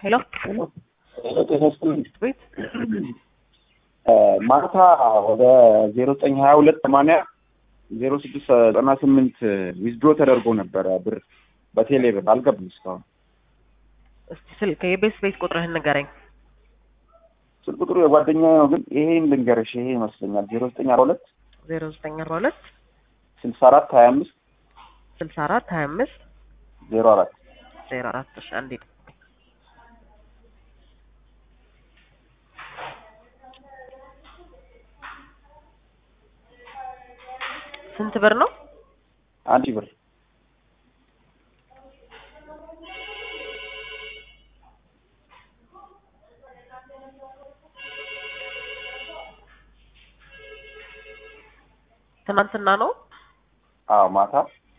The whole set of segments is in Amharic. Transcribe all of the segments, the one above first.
ሄሎ ጤና ይስጥልኝ። ቤት ማታ ወደ ዜሮ ዘጠኝ ሀያ ሁለት ሰማንያ ዜሮ ስድስት ዘጠና ስምንት ዊዝድሮ ተደርጎ ነበረ ብር በቴሌ ብር አልገባም እስካሁን። እስቲ ስልክ የቤት ቤት ቁጥርህን ንገረኝ። ስልክ ቁጥሩ የጓደኛ ነው፣ ግን ይሄን ልንገርሽ፣ ይሄ ይመስለኛል ዜሮ ዘጠኝ አርባ ሁለት ዜሮ ዘጠኝ አርባ ሁለት ስልሳ አራት ሀያ አምስት ስልሳ አራት ሀያ አምስት ዜሮ አራት ዜሮ አራት እሺ አንዴ ስንት ብር ነው? አንድ ሺህ ብር ትናንትና ነው። አዎ ማታ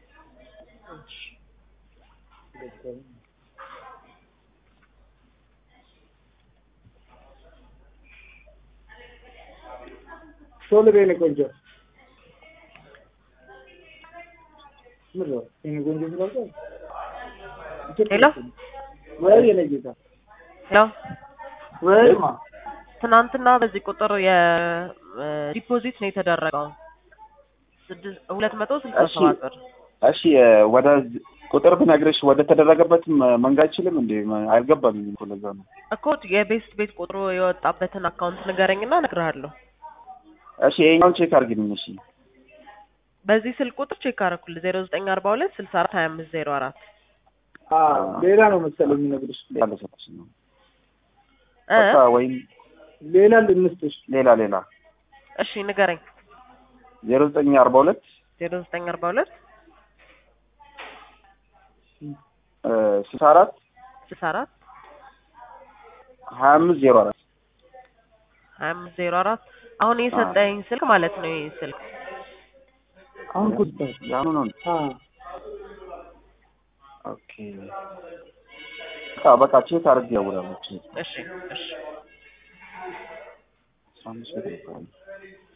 ቶሎ በይ የኔ ቆንጆ ምን ነው የኔ ቆንጆ ስላልከው ሄሎ ወይ የኔ ጌታ ሄሎ ወይማ ትናንትና በዚህ ቁጥር የዲፖዚት ነው የተደረገው ስድስት ሁለት መቶ ስልሳ እሺ። ሰባት ብር እሺ ወደ ቁጥር ብነግርሽ ወደ ተደረገበት መንገድ አይችልም እንዴ? አልገባም እኮ ለዛ ነው። እኮ የቤት ቤት ቁጥሩ የወጣበትን አካውንት ንገረኝና እነግርሃለሁ። እሺ ይሄኛውን ቼክ አድርጊልኝ። እሺ በዚህ ስልክ ቁጥር ቼክ አደረኩልህ ዜሮ ዘጠኝ አርባ ሁለት ስልሳ አራት ሀያ አምስት ዜሮ አራት አ ሌላ ነው መሰለኝ የሚነግርሽ ሌላ ሰዎች ነው እ በቃ ወይም ሌላ ልንስጥሽ ሌላ ሌላ እሺ ንገረኝ ዜሮ ዘጠኝ አርባ ሁለት ዜሮ ዘጠኝ አርባ ሁለት ስልሳ አራት ስልሳ አራት ሀያ አምስት ዜሮ አራት ሀያ አምስት ዜሮ አራት አሁን የሰጠኝ ስልክ ማለት ነው ይህ ስልክ አሁን ቁጥር ያኑ ነው። አ ኦኬ በቃ በቃ ቼክ አድርጌ ያውራለች እሺ እሺ አስራ አምስት ብር ይባላል።